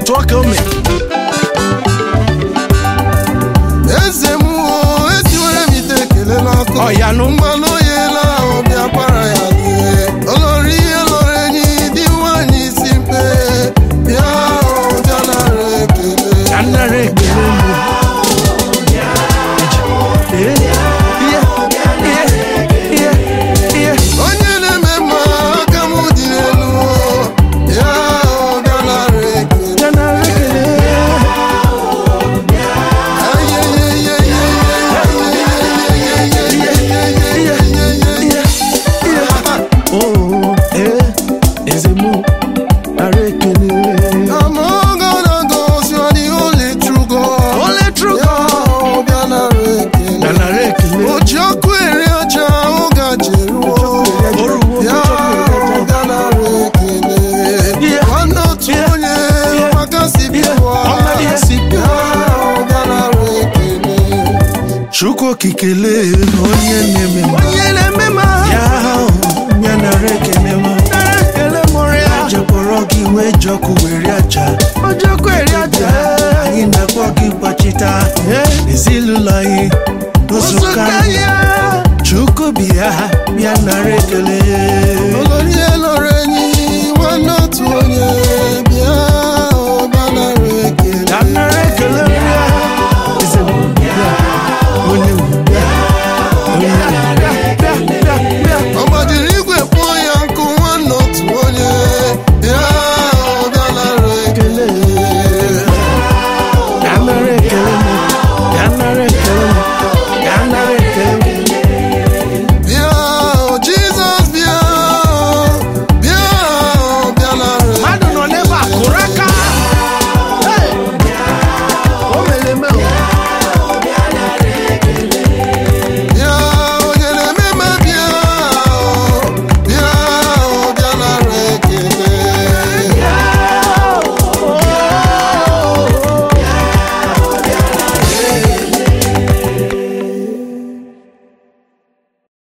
otu ọka ome eze m o esiwere m ite ekele n'ọkụ ọyanụ mmanụ oyela ahụ bịa para ya ihe olori ihe lọrọ enyi dị nwanyị isi mpe bịa ahụ bịa nara ekele ka nnara ekele mụ Ee, ihe, ihe, ihe, ihe. onye na-eme mma aka m dị n'elu ya ahụ bịa nara ekele Ka nnara ekele. Oh, eh, eze mụ nara ekele I'm all gonna go see the only true God. Only true Ya ahụ bịa nara ekele. ka nnara ekele oji ọkụ eri ọcha ahụ gaje ruo Oruwo, ya ahụ bịa nara ekele Yeah. nwanne otu Yeah. onye Yeah. maka si bịa Ọmọdé ya si bịa. ya ahụ bịa nara ekele chukwu okikele onye na-eme mma onye na-eme ma ya ahụ ya nara ekele m nara ekele mụrụ ya jekpọrọ gị wee jọkụ were aja ojokwu eri ọcha anyị na-akpọ gị gbachita ezinụlọ anyị n'ụzụka anyị ya chukwu bịa bịa nara ekele olori eloro enyi nwanne otu onye